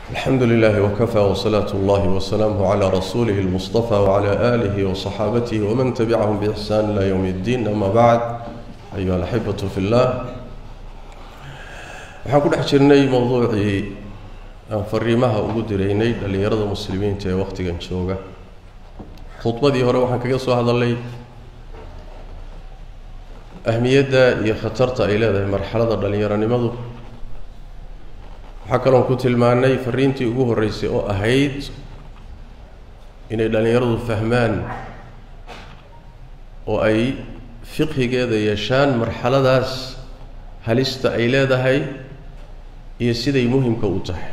الحمد لله وكفى وصلاة الله وسلامه على رسوله المصطفى وعلى آله وصحابته ومن تبعهم بإحسان إلى يوم الدين أما بعد أيها الأحبة في الله waxaan ku dhex jirnay mowduucii aan fariimaha ugu diraynay dhallinyarada muslimiinta ee wakhtigan jooga khudbadii hore waxaan kaga soo hadalnay ahmiyadda iyo khatarta ay leedahay marxalada dhallinyaronimadu waxaa kaloon ku tilmaanay fariintii ugu horreysay oo ahayd inay dhallinyaradu fahmaan oo ay fiqhigeeda yeeshaan marxaladaas halista ay leedahay iyo siday muhimka u tahay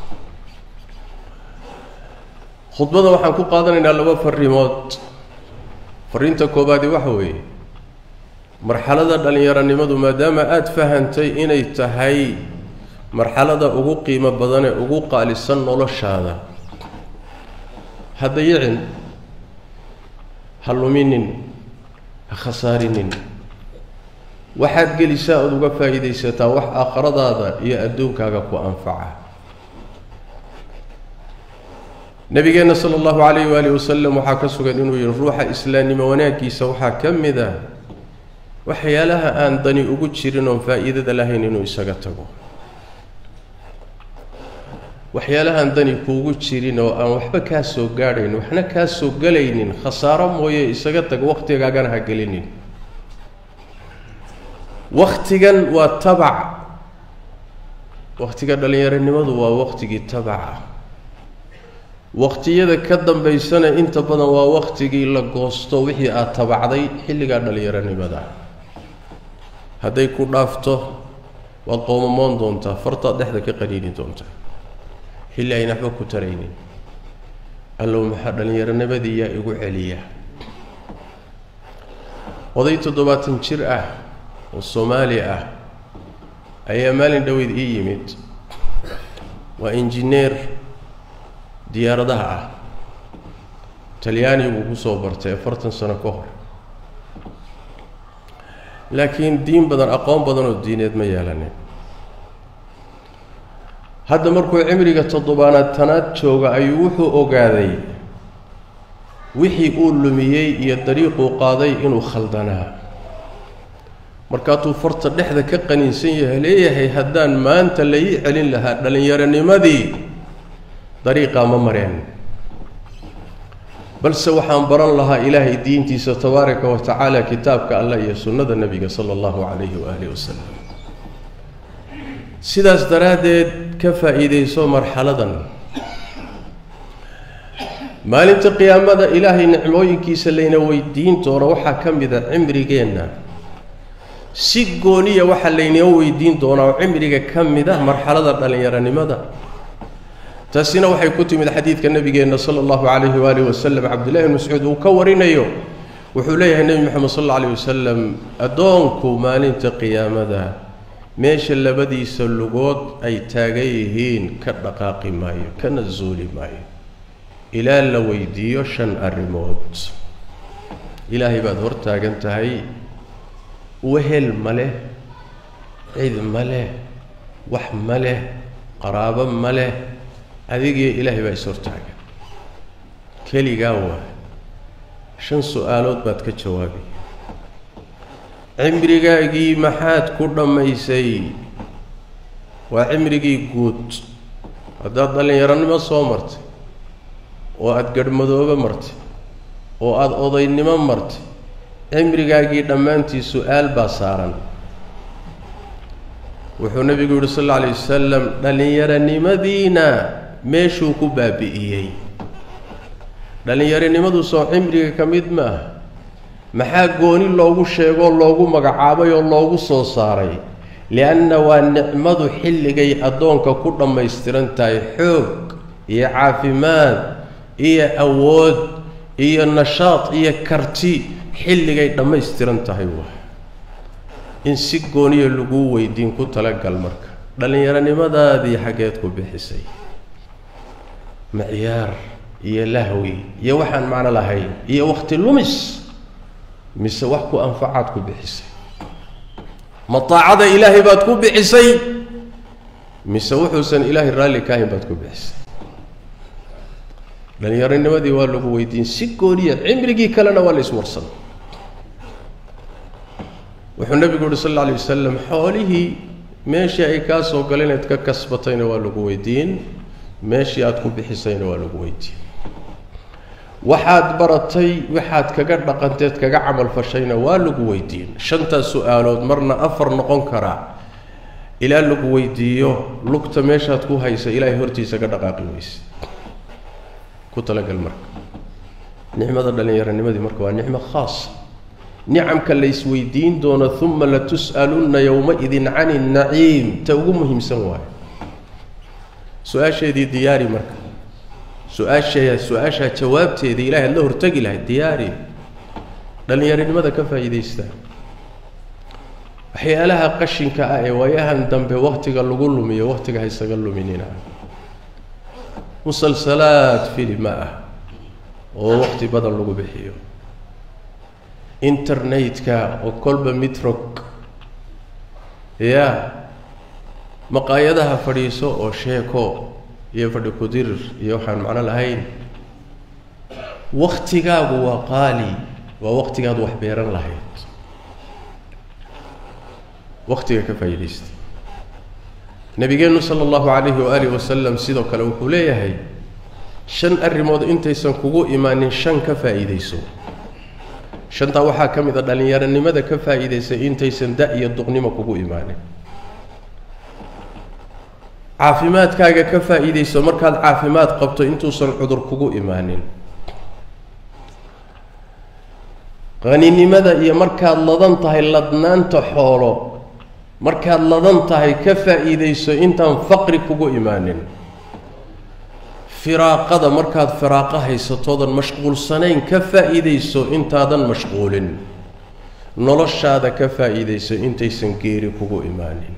khudbada waxaan ku qaadanaynaa laba fariimood fariinta koobaadi waxa weeye marxalada dhallinyaronimadu maadaama aada fahantay inay tahay marxalada ugu qiimo badanee ugu qaalisan noloshaada ha dayicin ha luminin ha khasaarinin waxaad gelisaa ood uga faa'iidaysataa wax aakhiradaada iyo adduunkaaga ku anfaca nabigeenna sala allahu calayh waalihi wasalam waxaa ka sugan inuu yihi ruuxa islaamnimo wanaaggiisa waxaa ka mid a waxyaalaha aan dani ugu jirin oon faa'iidada lahayn inuu isaga tago waxyaalahaan dani kuugu jirin oo aan waxba kaa soo gaadhayn waxna kaa soo gelaynin khasaaro mooye isaga tag wakhtigaagana ha gelinin wakhtigan waa tabac wakhtiga dhallinyaronimadu waa wakhtigii tabaca wakhtiyada ka dambaysana inta badan waa wakhtigii la goosto wixii aada tabacday xilligaa dhallinyaronimada hadday ku dhaafto waad qoomamoon doontaa fartaad dhexda ka qaniini doontaa xilli ayna waxba ku taraynin allow maxaa dhallinyaronimadii yaa igu celiya oday toddobaatan jir ah oo soomaali ah ayaa maalin dhoweyd ii yimid waa injineer diyaaradaha ah talyaani buu kusoo bartay afartan sano ka hor laakiin diin badan aqoon badan oo diineed ma yeelanin hadda markuu cimriga toddobaanaad tanaad jooga ayuu wuxuu ogaaday wixii uu lumiyey iyo dariiquu qaaday inuu khaldanaa markaatuu farta dhexda ka qaniinsan yahay leeyahay haddaan maanta la ii celin lahaa dhallinyaronimadii dariiqaa ma mareen balse waxaan baran lahaa ilaahay diintiisa tabaaraka wa tacaala kitaabka allah iyo sunnada nebiga sala allahu calayhi waaalih wasalam sidaas daraaddeed ka faa'iidayso marxaladan maalinta qiyaamada ilaahay nicmooyinkiisa layna weydiin doono waxaa ka mid a cimrigeenna si gooniya waxaa laynoo weydiin doonaa oo cimriga ka mid ah marxalada dhallinyaronimada taasina waxay ku timid xadiidka nabigeenna sala allahu calayhi waalihi wasalam cabdullahi bn mascuud uu ka warinayo wuxuu leeyahay nebi moxamed sal alla alayh wasalam addoonku maalinta qiyaamada meesha labadiisa lugood ay taagan yihiin ka dhaqaaqi maayo kana zuuli maayo ilaa la weydiiyo shan arrimood ilaahay baad hor taagan tahay wehel ma leh cid ma leh wax ma leh qaraabo ma leh adigiyo ilaahay baa is hortaagan keligaa waa shan su-aalood baad ka jawaabay cimrigaagii maxaad ku dhammaysay waa cimrigii guud haddaad dhallinyaronimo soo martay oo aada garhmadoobe martay oo aada odaynimo martay cimrigaagii dhammaantii su-aal baa saaran wuxuu nebigu yihi sal alla alay wasalam dhallinyaronimadiina meeshuu ku baabi'iyey dhallinyaronimadu soo cimriga ka mid ma ah maxaa gooni loogu sheegoo loogu magacaabay oo loogu soo saaray lianna waa nicmadu xilligay addoonka ku dhammaystiran tahay xoog iyo caafimaad iyo awood iyo nashaad iyo karti xilligay dhammaystiran tahay waa in si gooniya laguu weydiin ku talagal marka dhallinyaronimadaadii xaggeed ku bixisay macyaar iyo lahwi iyo waxaan macno lahayn iyo wakhti lumis mise wax ku anfacaad ku bixisay ma taacada ilaahay baad ku bixisay mise wuxuusan ilaahay raalli ka ahayn baad ku bixisay dhallinyaronimadii waa lagu weydiin si gooniya cimrigii kalena waa la iswarsan wuxuu nebigu uhi sal alla alay wasalam xoolihii meeshii ay kaa soo galeen eed ka kasbatayna waa lagu weydiin meeshii aada ku bixisayna waa lagu weydiin waxaad baratay waxaad kaga dhaqanteed kaga camal fashayna waa lagu weydiin shantaas su-aalood marna afar noqon karaa ilaa lagu weydiiyo lugta meeshaad ku haysa ilaahay hortiisa ka dhaqaaqi weyse ku talagal marka nicmada dhallinyaronimadii marka waa nicmo khaasa nicamka la isweydiin doono uma latus'alunna yowma-idin cani naciim ta ugu muhiimsan waayo su-aasheedii diyaari marka su-aasha su-aashaa jawaabteeda ilahay ad la hortegi lahayd diyaari dhallinyaronimada ka faa'iidaystaa waxyaalaha qashinka ah ee waayahan dambe waktiga lagu lumiyo waktiga haysaga luminina musalsalaad filima ah oo wakti badan lagu bixiyo internetka oo kolba mitrog ya maqaayadaha fadhiiso oo sheeko iyo fadhi kudirir iyo waxaan macno lahayn waktigaagu waa qaali waa waktigaad wax beeran lahayd waktiga ka faa'iidaysta nabigeenu sala allahu calayhi waaalih wasalam sidoo kale wuxuu leeyahay shan arrimood intaysan kugu imaanin shan ka faa'iidayso shantaa waxaa ka mid a dhallinyaronimada ka faa'iidaysay intaysan da- iyo duqnimo kugu imaanin caafimaadkaaga ka faa'iidayso markaad caafimaad qabto intuusan cudur kugu imaanin qaninimada iyo markaad ladan tahay ladnaanta xoolo markaad ladan tahay ka faa'iidayso intaan faqri kugu imaanin firaaqada markaad firaaqo haysatoodan mashquulsanayn ka faa'iidayso intaadan mashquulin noloshaada ka faa'iidayso intaysan geeri kugu imaanin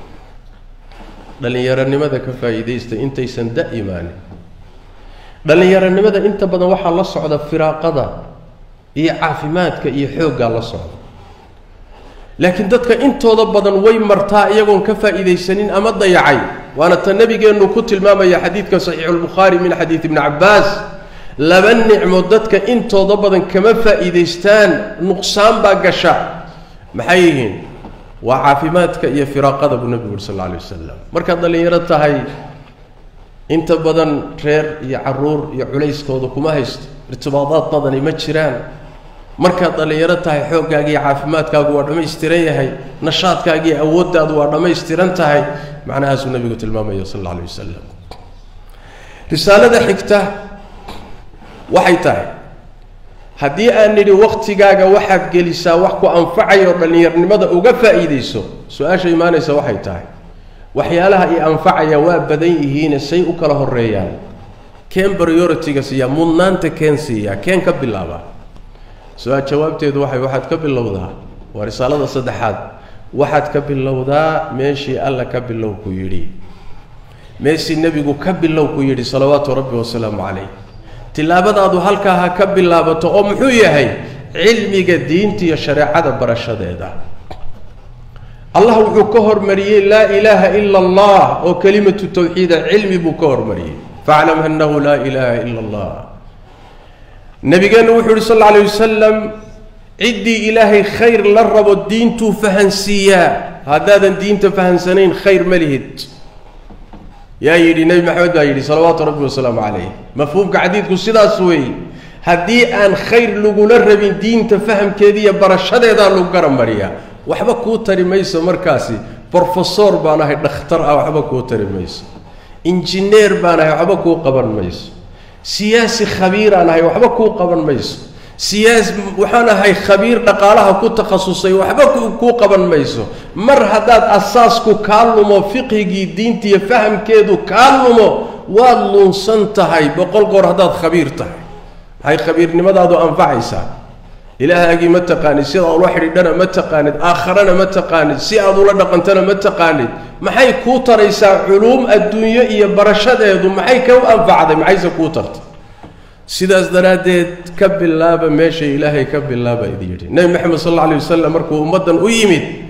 dhallinyaronimada ka faa'iidaysta intaysan da imaanin dhallinyaronimada inta badan waxaa la socda firaaqada iyo caafimaadka iyo xooggaa la socda laakiin dadka intooda badan way martaa iyagoon ka faa'iidaysanin ama dayacay waana ta nabigeennu ku tilmaamaya xadiidka saxiixulbukhaari min xadiid ibni cabbaas laba nicmo dadka intooda badan kama faa'iidaystaan nuqsaan baa gasha maxay yihiin waa caafimaadka iyo firaaqada buu nebigu uri sal alla alay wasalam markaad dhallinyaro tahay inta badan reer iyo caruur iyo culayskooda kuma haysto irtibaadaad badani ma jiraan markaad dhallinyaro tahay xooggaaga iyo caafimaadkaagu waa dhammaystiran yahay nashaadkaaga iyo awooddaadu waa dhammaystiran tahay macnahaasuu nebigu tilmaamaya sal alla alay wasalam risaalada xigta waxay tahay haddii aan nidhi waktigaaga waxaad gelisaa wax ku anfacaya oo dhallinyarnimada uga faa'iidayso su-aasha imaanaysa waxay tahay waxyaalaha i anfacaya waa badan yihiine say u kala horeeyaan keen priority-ga siiyaa mudnaanta keen siiyaa keen ka bilaaba su-aal jawaabteedu waxay waxaad ka bilowdaa waa risaalada saddexaad waxaad ka bilowdaa meeshii alla ka bilow ku yidhi meeshii nebigu ka bilow ku yidhi salawaatu rabbi wasalaamu calayh tilaabadaadu halkaa ha ka bilaabato oo muxuu yahay cilmiga diinta iyo shareecada barashadeeda allah wuxuu ka hormariyey laa ilaaha ila allah oo kelimatu tawxiida cilmi buu ka hormariyey faclam annahu laa ilaaha ila allah nabigeenna wuxuu yihi sal alla alay wasalam ciddii ilaahay khayr la rabo diintuu fahansiiyaa haddaadan diinta fahansanayn khayr ma lihid yaa yidhi nebi maxamed baa yidhi salawaatu rabbi wasalaamu calayh mafhuumka xadiidku sidaas weeye haddii aan khayr lagula rabin diinta fahamkeeda iyo barashadeedaa lagu garamariyaa waxba kuu tari mayso markaasi brofesor baan ahay dhakhtar ah waxba kuu tari mayso injineer baan ahay waxba kuu qaban mayso siyaasi khabiiraan ahay waxba kuu qaban mayso siyaas waxaan ahay khabiir dhaqaalaha ku takhasusay waxba kuu qaban mayso mar haddaad asaasku kaa lumo fiqhigii diinta iyo fahamkeedu kaa lumo waad lunsan tahay boqol goor haddaad khabiir tahay maxay khabiirnimadaadu anfacaysaa ilaahaagii ma taqaanid sida ula xidhiidhana ma taqaanid aakharana ma taqaanid si aad ula dhaqantana ma taqaanid maxay kuu taraysaa culuum adduunyo iyo barashadeedu maxay ka anfacday maxayse kuu tartay sidaas daraaddeed ka bilaaba meesha ilaahay ka bilaaba idi yidhi nebi maxamed sal alla alay wasalam markuu ummaddan u yimid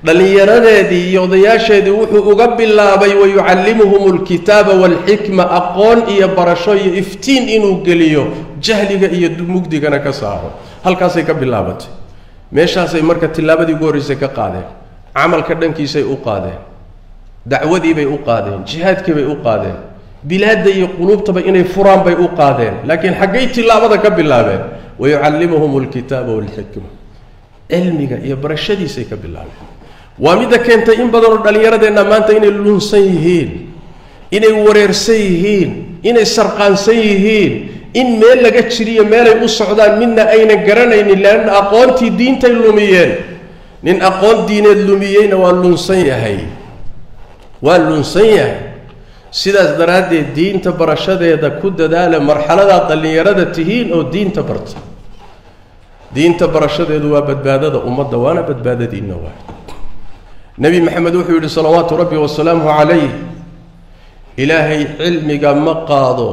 dhallinyaradeedii iyo odayaasheedii wuxuu uga bilaabay wayucallimuhum alkitaaba waalxikma aqoon iyo barasho iyo iftiin inuu geliyo jahliga iyo mugdigana ka saaro halkaasay ka bilaabatay meeshaasay marka tillaabadii ugu horreysay ka qaadeen camalka dhankiisay u qaadeen dacwadiibay u qaadeen jihaadkiibay u qaadeen bilaadda iyo quluubtaba inay furaan bay u qaadeen laakiin xaggay tillaabada ka bilaabeen wayucallimuhum alkitaaba waalxikma cilmiga iyo barashadiisay ka bilaabeen waa midda keentay in badanoo dhallinyaradeenna maanta inay lunsan yihiin inay wareersan yihiin inay sarqaansan yihiin in meel laga jiriyo meelay u socdaan midna aynan garanaynin leanna aqoontii diintay lumiyeen nin aqoon diineed lumiyeyna waa lunsan yahay waa lunsan yahay sidaas daraaddeed diinta barashadeeda ku dadaala marxaladaad dhallinyarada tihiin oo diinta barta diinta barashadeedu waa badbaadada ummadda waana badbaadadiinna waay nebi maxamed wuxuu yidhi salawaatu rabbi wasalaamuhu calayh ilaahay cilmiga ma qaado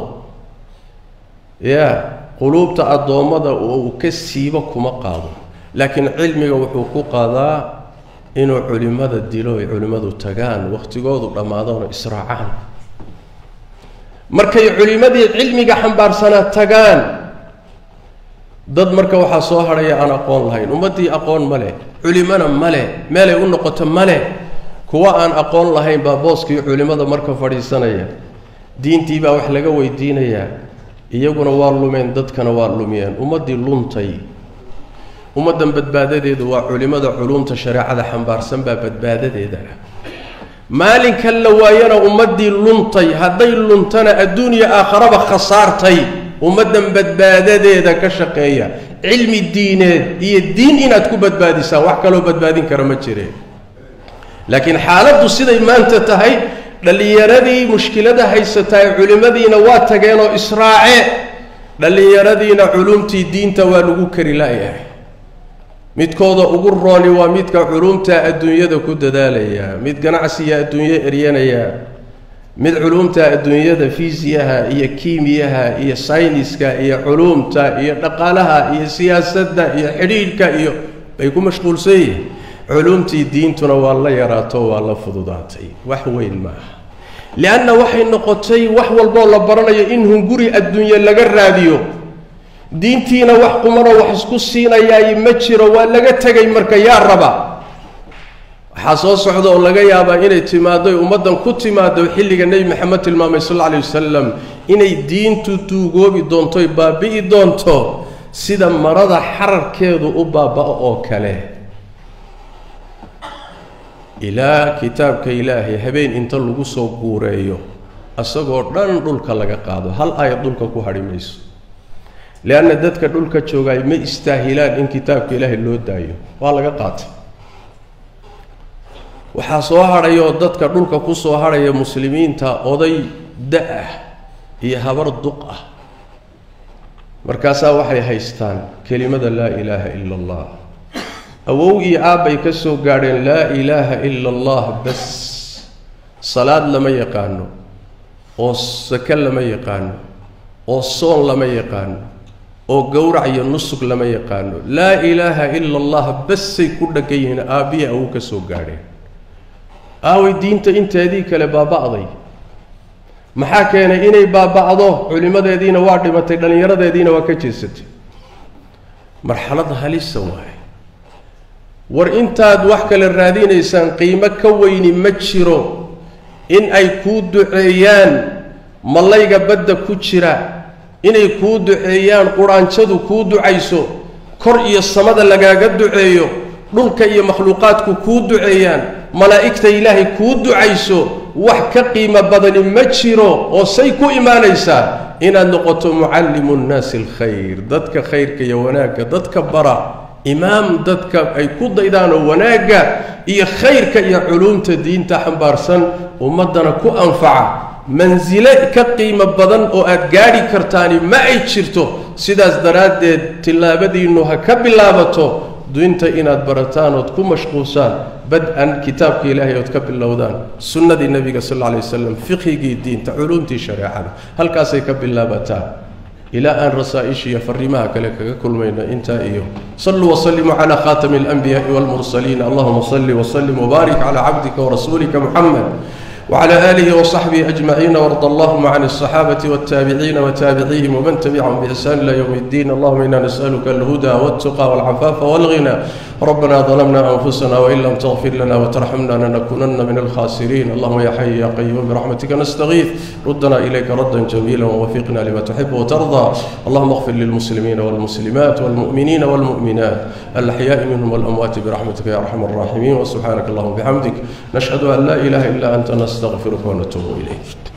ya quluubta addoommada uu ka siibo kuma qaado laakiin cilmiga wuxuu ku qaadaa inuu culimmada dilo ay culimmadu tagaan wakhtigoodu dhammaadoono israacaan markay culimmadii cilmiga xambaarsanaa tagaan dad marka waxaa soo hadhaya aan aqoon lahayn ummaddii aqoon ma leh culimona ma leh meelay u noqoto ma leh kuwa aan aqoon lahayn baa booskii culimmada marka fadhiisanaya diintii baa wax laga weydiinayaa iyaguna waa lumeen dadkana waa lumiyeen ummaddii luntay ummaddan badbaadadeedu waa culimmada culumta shareecada xambaarsan baa badbaadadeeda ah maalinkan la waayana ummaddii luntay hadday luntana adduuniya aakharaba khasaartay ummaddan badbaadadeeda ka shaqeeya cilmi diineed iyo diin inaad ku badbaadisaan wax kaloo badbaadin kara ma jireen laakiin xaaladdu siday maanta tahay dhallinyaradii mushkilada haysataa ee culimmadiina waa tageen oo israace dhallinyaradiina culumtii diinta waa lagu kari la'yahay midkooda ugu rooni waa midka culumta adduunyada ku dadaalaya mid ganacsiga adduunyo eryanaya mid culumta adduunyada fiisiyaha iyo kiimiyaha iyo sayniska iyo culumta iyo dhaqaalaha iyo siyaasadda iyo xidhiidhka iyo bay ku mashquulsan yihiin culumtii diintuna waa la yaraato waa la fududaatay wax weyn maaha lianna waxay noqotay wax walboo la baranayo in hunguri adduunye laga raadiyo diintiina wax qumanoo wax isku siinayaay ma jiro waa laga tegay marka yaa raba waxaa soo socda oo laga yaabaa inay timaado ummaddan ku timaado xilliga nebi maxamed tilmaamay sal alla alay wasalam inay diintu duugoobi doontoy baabi'i doonto sida marada xararkeedu u baaba-o oo kale ilaa kitaabka ilaahay habeen inta lagu soo guureeyo isagoo dhan dhulka laga qaado hal aayad dhulka ku hadhi mayso leanna dadka dhulka joogaay ma istaahilaan in kitaabka ilaahay loo daayo waa laga qaatay waxaa soo hadhayoo dadka dhulka ku soo hadhaya muslimiinta oday da-ah iyo habar duq ah markaasaa waxay haystaan kelimada laa ilaaha ila allah awow iyo aabbay ka soo gaadheen laa ilaaha ila allah bas salaad lama yaqaano oo sake lama yaqaano oo soon lama yaqaano oo gowrac iyo nusug lama yaqaano laa ilaaha ila allah basay ku dhagan yihiin aabbihi awow ka soo gaadheen aaway diinta inteedii kale baaba'day maxaa keenay inay baaba'do culimmadeediina waa dhimatay dhallinyaradeediina waa ka jeesatay marxalad halisa waaye war intaad wax kale raadinaysaan qiimo ka weyni ma jiro in ay kuu duceeyaan mallayga badda ku jira inay kuu duceeyaan quraanjadu kuu ducayso kor iyo samada lagaaga duceeyo dhulka iyo makhluuqaadku kuu duceeyaan malaa'igta ilaahay kuu ducayso wax ka qiimo badani ma jiro oo say ku imaanaysaa inaad noqoto mucallimu nnaasi alkhayr dadka khayrka iyo wanaagga dadka bara imaam dadka ay ku daydaanoo wanaagga iyo khayrka iyo culuumta diinta xambaarsan ummaddana ku anfaca mansile ka qiimo badan oo aad gaadhi kartaani ma ay jirto sidaas daraaddeed tillaabadiinnu ha ka bilaabato diinta inaad barataan ood ku mashquulsaan bad-an kitaabka ilaahay ood ka bilowdaan sunnadii nebiga sal alla alay wasalam fiqhigii diinta culuumtii shareecada halkaasay ka bilaabataa ilaa aan rasaa-isha iyo fariimaha kale kaga kulmayno intaa iyo saluu wasalimuu calaa khaatami alanbiyaai walmursaliin allahuma salli wasalim wbaarik calaa cabdika warasuulika muxamed وعلى آله وصحبه أجمعين وارض اللهم عن الصحابة والتابعين وتابعيهم ومن تبعهم بإحسان إلى يوم الدين اللهم إنا نسألك الهدى والتقى والعفاف والغنى ربنا ظلمنا أنفسنا وإن لم تغفر لنا وترحمنا لنكونن من الخاسرين اللهم يا حي يا قيوم برحمتك نستغيث ردنا إليك ردا جميلا ووفقنا لما تحب وترضى اللهم اغفر للمسلمين والمسلمات والمؤمنين والمؤمنات الأحياء منهم والأموات برحمتك يا أرحم الراحمين وسبحانك اللهم وبحمدك نشهد أن لا إله إلا أنت نستغفرك ونتوب إليك